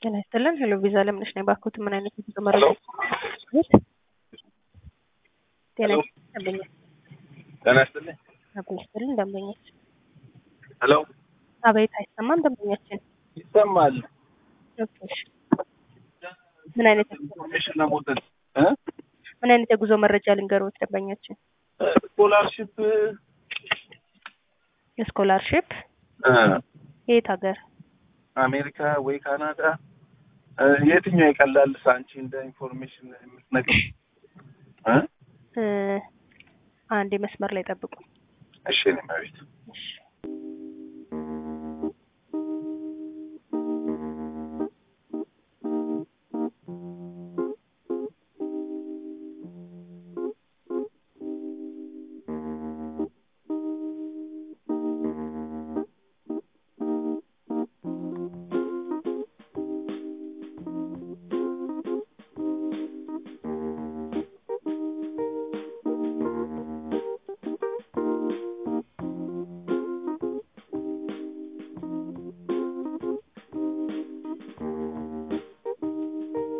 ጤና ይስጥልን። ሄሎ ቪዛ ለምነሽ ነኝ። ባክዎት ምን አይነት የጉዞ መረጃ? ጤና ሄሎ። ይስጥልን ደንበኛ ጤና ይስጥልኝ። ጤና ይስጥልን ደንበኛች። ሄሎ አቤት አይሰማም ደንበኛችን። ይሰማል። ኦኬ፣ እሺ። ምን አይነት ኢንፎርሜሽን ለመውሰድ እ ምን አይነት የጉዞ መረጃ ልንገሮት ደንበኛችን? ስኮላርሽፕ የስኮላርሺፕ እ የት ሀገር? አሜሪካ ወይ ካናዳ እ የትኛው ይቀላል? አንቺ እንደ ኢንፎርሜሽን የምትነግር እ እ አንድ መስመር ላይ ጠብቁ። እሺ እኔ መቤት እሺ